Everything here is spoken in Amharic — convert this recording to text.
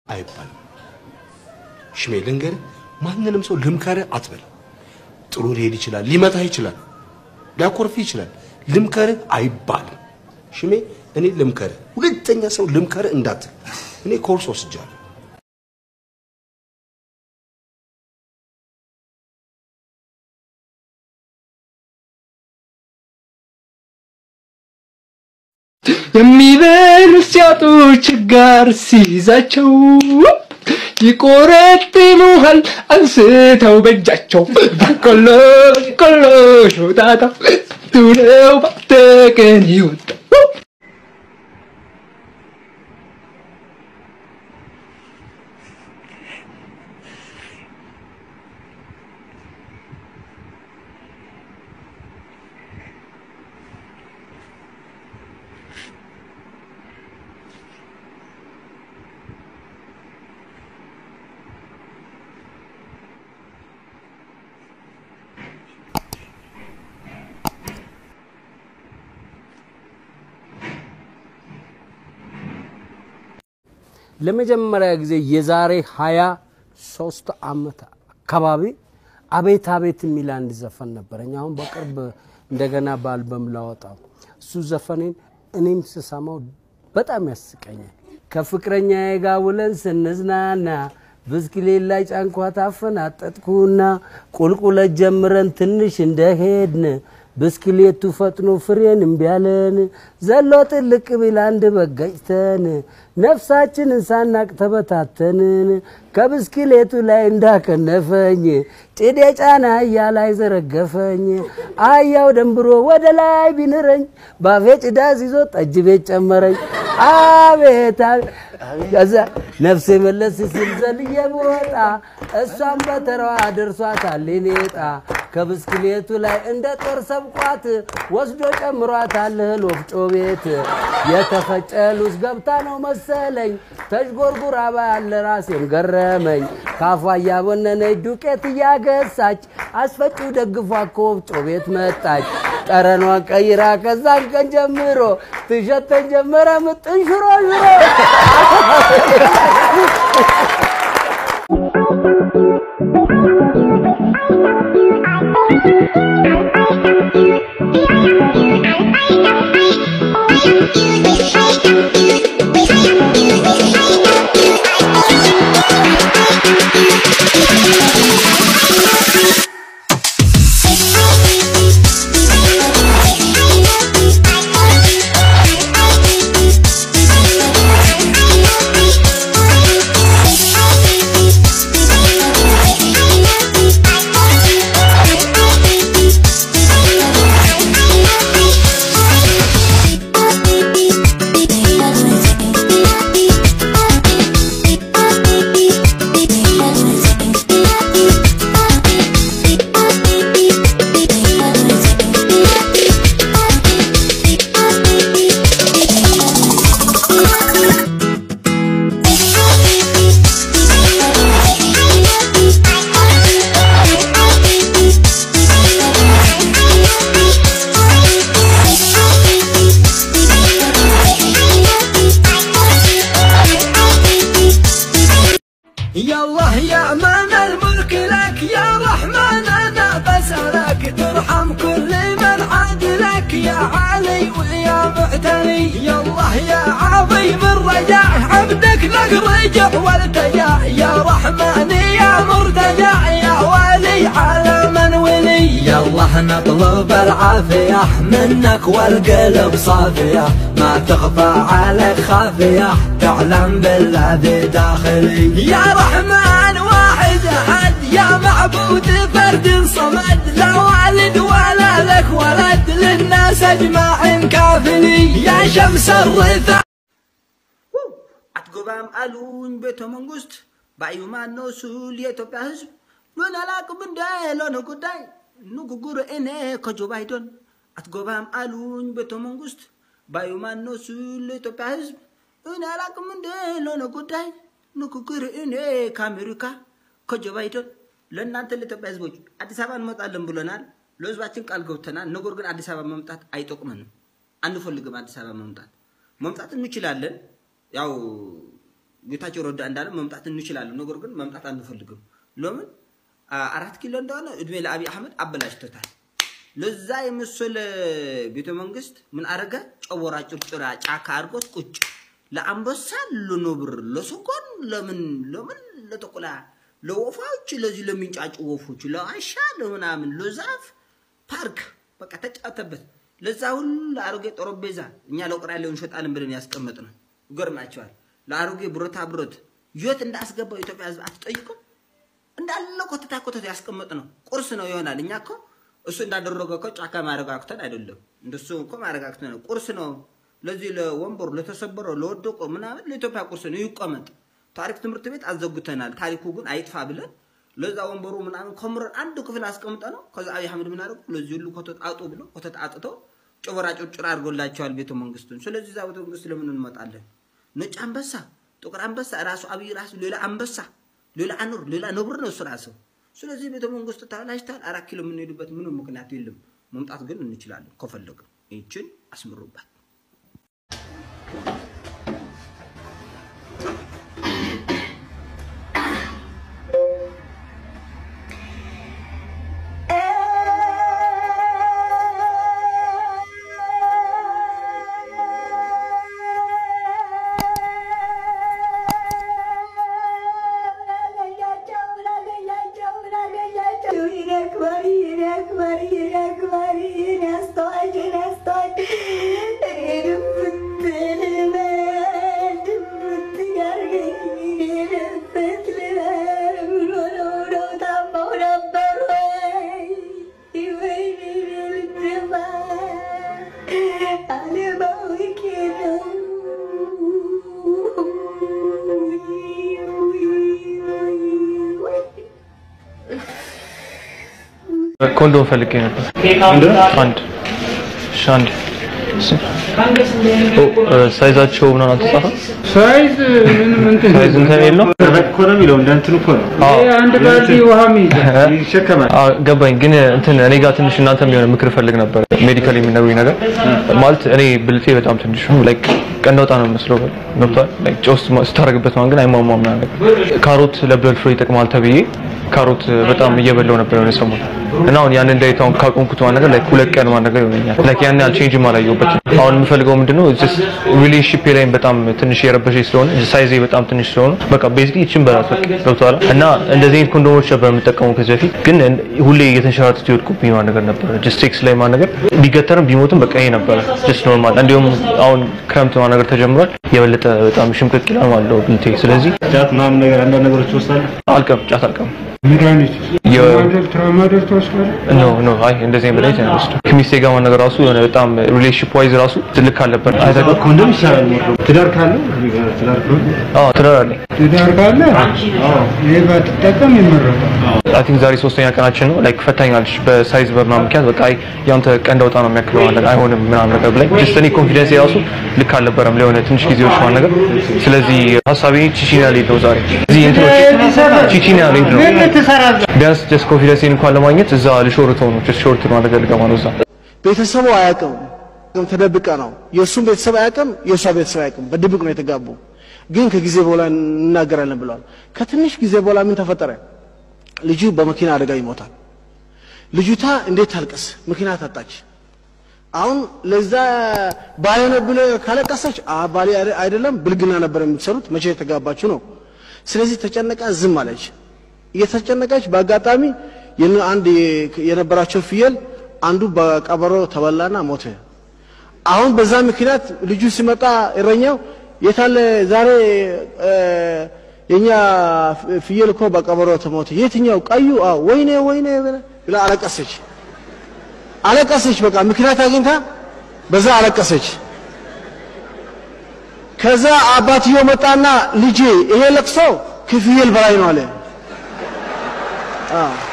አይባልም። ሽሜ ልንገርህ፣ ማንንም ሰው ልምከርህ አትበል። ጥሩ ሊሄድ ይችላል፣ ሊመታህ ይችላል፣ ሊያኮርፍህ ይችላል። ልምከርህ አይባልም። ሽሜ እኔ ልምከርህ፣ ሁለተኛ ሰው ልምከርህ እንዳትል። እኔ ኮርስ ወስጃለሁ። የሚበሉ ሲያጡ ችጋር ሲይዛቸው ይቆረጥሙሃል አንስተው በእጃቸው በቆሎ ቆሎ ሾጣጣ ቱለው ባተቀን ይወጣ ለመጀመሪያ ጊዜ የዛሬ ሀያ ሶስት ዓመት አካባቢ አቤት አቤት የሚል አንድ ዘፈን ነበረኝ። አሁን በቅርብ እንደገና በአልበም ላወጣው እሱ ዘፈኔን እኔም ስሰማው በጣም ያስቀኛል። ከፍቅረኛዬ ጋር ውለን ስንዝናና ብስክሌት ላይ ጫንኳት አፈናጠጥኩና ቁልቁለት ጀምረን ትንሽ እንደሄድን ብስክሌቱ ፈጥኖ ፍሬን እምቢ አለን። ዘሎ ጥልቅ ቢል አንድ በገጭተን ነፍሳችንን ሳናቅ ተበታተንን። ከብስክሌቱ ላይ እንዳከነፈኝ ጭዴ ጫና አህያ ላይ ዘረገፈኝ። አህያው ደንብሮ ወደ ላይ ቢንረኝ ባፌ ጭዳ ይዞ ጠጅ ቤት ጨመረኝ። አቤት አቤት! ከዛ ነፍሴ መለስ ሲል ዘልዬ ብወጣ እሷም በተራዋ ደርሷታል ሌጣ ከብስክሌቱ ላይ እንደ ጦር ሰብቋት ወስዶ ጨምሯታል እህል ወፍጮ ቤት። የተፈጨ ሉዝ ገብታ ነው መሰለኝ ተዥጎርጉራ ባያለ ራሴን ገረመኝ። ካፏ እያቦነነች ዱቄት እያገሳች አስፈጪው ደግፏ ከወፍጮ ቤት መጣች። ጠረኗን ቀይራ ከዛን ቀን ጀምሮ ትሸተን ጀመረ ምጥን ሽሮ ሽሮ يا الله يا من الملك لك يا رحمن انا بسألك ترحم كل من عاد لك يا علي ويا معتني يا الله يا عظيم الرجاء عبدك لك رجع والتجا يا رحمن يا مرتجع يا ولي على من ولي يا الله نطلب العافية منك والقلب صافية ما تخفى عليك خافية تعلم بالذي داخلي يا رحمن واحد أحد يا معبود فرد صمد لا والد ولا لك ولد للناس أجمع كافلي يا شمس الرثا አትጎባም አሉኝ ቤተ መንግስት ባዩ ማነው ስል የኢትዮጵያ ህዝብ ሎን አላቅም እንደ ሎነ ጉዳይ ንጉጉር እኔ ከጆ ባይደን አትጎባም አሉኝ ቤተ መንግስት ባዩ ማነው ስል የኢትዮጵያ ህዝብ እኔ አላቅም እንደ ሎነ ጉዳይ ንግግር እኔ ከአሜሪካ ከጆ ባይደን ለእናንተ ለኢትዮጵያ ህዝቦች አዲስ አበባ እንመጣለን ብለናል። ለህዝባችን ቃል ገብተናል። ነገር ግን አዲስ አበባ መምጣት አይጠቅመንም። አንፈልግም አዲስ አበባ መምጣት። መምጣት እንችላለን። ያው ጌታቸው ረዳ እንዳለ መምጣት እንችላለን፣ ነገር ግን መምጣት አንፈልግም። ለምን አ- አራት ኪሎ እንደሆነ እድሜ ለአብይ አህመድ አበላሽቶታል። ለዛ የመሰለ ቤተ መንግስት ምን አረገ? ጨወራ ጭርጭራ ጫካ አድርጎት ቁጭ ለአንበሳ፣ ለነብር፣ ለሰጎን፣ ለምን ለምን ለተኩላ፣ ለወፎች፣ ለዚህ ለሚንጫጩ ወፎች፣ ለዋሻ፣ ለምናምን፣ ለዛፍ ፓርክ በቃ ተጫወተበት። ለዛ ሁሉ ለአሮጌ ጠረጴዛ እኛ ለቁራሌው እንሸጣለን ብለን ያስቀመጥ ነው። ይገርማቸዋል። ለአሮጌ ብረታ ብረት የት እንዳስገባው ኢትዮጵያ ህዝብ አትጠይቁም? እንዳለ ኮተታ ኮተት ያስቀመጥ ነው። ቁርስ ነው ይሆናል። እኛ እኮ እሱ እንዳደረገ እኮ ጫካ ማረጋግተን አይደለም፣ እንደሱ እኮ ማረጋግተን ነው። ቁርስ ነው። ለዚህ ለወንበሩ ለተሰበረው ለወደቀው ምናምን ለኢትዮጵያ ቁርስ ነው፣ ይቀመጥ። ታሪክ ትምህርት ቤት አዘጉተናል። ታሪኩ ግን አይጥፋ ብለን ለዛ ወንበሩ ምናምን ከምረን አንድ ክፍል አስቀምጠ ነው። ከዛ አብይ አህመድ ምን አደረጉ? ለዚህ ሁሉ ኮተት አጡ ብሎ ኮተት አጥተው ጭወራ ጭርጭር አድርጎላቸዋል ቤተ መንግስቱን። ስለዚህ እዛ ቤተ መንግስት ለምን እንመጣለን? ነጭ አንበሳ፣ ጥቁር አንበሳ፣ ራሱ አብይ ራሱ ሌላ አንበሳ፣ ሌላ አኑር፣ ሌላ ነብር ነው እሱ ራሱ። ስለዚህ ቤተ መንግስቱ ተበላሽታል። አራት ኪሎ የምንሄድበት ምንም ምክንያት የለም። መምጣት ግን እንችላለን ከፈለግን። ይችን አስምሩባት። ኮንዶም ፈልጌ ነበር። አንድ እሺ፣ አንድ ኦ፣ እ፣ ሳይዛቸው ምናምን አልተጻፈም። ሳይዝ ምንም እንትን ሳይዝ እንትን የለው። እኮ ነው የሚለው እንደ እንትኑ እኮ ነው ይሄ አንድ ባልዲ ውሃ ይይዛል። ይሸከማል። አዎ ገባኝ። ግን እንትን እኔ ጋር ትንሽ እናንተም የሆነ ምክር ፈልግ ነበር። ሜዲካል የሚነግሩኝ ነገር ማለት እኔ ብልቴ በጣም ትንሽ ነው። ላይክ ቀንደውጣ ነው መስለው ገብቷል። ላይክ ጨው ስ- ስታደርግበት ማን ግን አይሟሟም ምናምን ነገር። ካሮት ለብለድ ፍሎ ይጠቅማል ተብዬ ካሮት በጣም እየበላው ነበር የሆነ ሰሞን እና አሁን ያንን ዳይት አሁን ካቆምኩት ማን ነገር ላይክ ሁለት ቀን ማን ነገር ይሆነኛል። ላይክ ያን ያህል ቼንጅ አላየሁበትም። አሁን የምፈልገው ምንድነው ጀስት ሪሌሽንሺፕ ላይም በጣም ትንሽ የረበሸኝ ስለሆነ ሳይዜ በጣም ትንሽ ስለሆነ በቃ ቤዚክሊ ይችን በላት በቃ ገብቶሃል። እና እንደዚህ አይነት ኮንዶሞች ነበር የምጠቀመው ከዚህ በፊት ግን ሁሌ እየተንሸራተቱ ይወድቁብኝ ማን ነገር ነበር። ጀስት ሴክስ ላይ ማን ነገር ቢገተርም ቢሞትም በቃ ይሄ ነበረ ጀስት ኖርማል። እንዲሁም አሁን ክረምት ማን ነገር ተጀምሯል የበለጠ በጣም ሽምቅቅ ይላል ማለት ነው ብልቴ። ስለዚህ ጫት ምናምን ነገር አንዳንድ ነገሮች ትወስዳለህ። አልቀም ጫት አልቀም መድኃኒት የ- ትራማዶል ትራማዶል ትወስዳለህ? ኖ ኖ አይ እንደዚህ አይነት መድኃኒት አይወስድም። ከሚስቴ ጋር ማን ነገር ራሱ የሆነ በጣም ሪሌሽንሺፕ ዋይዝ ራሱ ትልቅ አልነበር። አይተህ ኮንዶም ይሻላል። ሞር ትዳር ካለው ትዳር ካለው አዎ ትዳር አለኝ። ትዳር ካለ ይሄ ባትጠቀም ይመረጣል። አይ ቲንክ ዛሬ ሶስተኛ ቀናችን ነው። ላይክ ፈታኛለች በሳይዝ በምናምን ምክንያት በቃ አይ ያንተ ቀንድ አውጣ ነው የሚያክለው ማለት አይሆንም ምናምን ነገር ብላኝ ጀስት እኔ ኮንፊደንስ የራሱ ልክ አልነበረም ለሆነ ትንሽ ጊዜዎች ማለት ነገር። ስለዚህ ሀሳቤ ቺቺኒያ ልሄድ ነው ዛሬ እዚህ እንትኖች ቺቺኒያ ልሄድ ነው ቢያንስ ጀስት ኮንፊደንሴን እንኳን ለማግኘት እዛ ልሾርተው ነው ጀስት ሾርት ነው ነገር ልገባ ነው እዛ ቤተሰቡ አያውቅም፣ ተደብቀ ነው። የእሱም ቤተሰብ አያውቅም፣ የእሷ ቤተሰብ አያውቅም። በድብቅ ነው የተጋቡ። ግን ከጊዜ በኋላ እናገራለን ብለዋል። ከትንሽ ጊዜ በኋላ ምን ተፈጠረ? ልጁ በመኪና አደጋ ይሞታል። ልጅቷ እንዴት ታልቅስ? ምክንያት አጣች። አሁን ለዛ ባሌ ነው ብለ ካለቀሰች አ ባሌ አይደ- አይደለም ብልግና ነበር የምትሰሩት፣ መቼ የተጋባችሁ ነው። ስለዚህ ተጨነቃ፣ ዝም አለች። እየተጨነቀች በአጋጣሚ የነ- አንድ የ- የነበራቸው ፍየል አንዱ በቀበሮ ተበላና ሞተ። አሁን በዛ ምክንያት ልጁ ሲመጣ እረኛው የታለ ዛሬ እ፣ የኛ ፍ- ፍየል እኮ በቀበሮ ተሞተ። የትኛው? ቀዩ? አዎ። ወይኔ ወይኔ ብላ አለቀሰች። አለቀሰች። በቃ ምክንያት አግኝታ በዛ አለቀሰች። ከዛ አባትዮ መጣና ልጄ ይሄ ለቅሶ ከፍየል በላይ ነው አለ። አዎ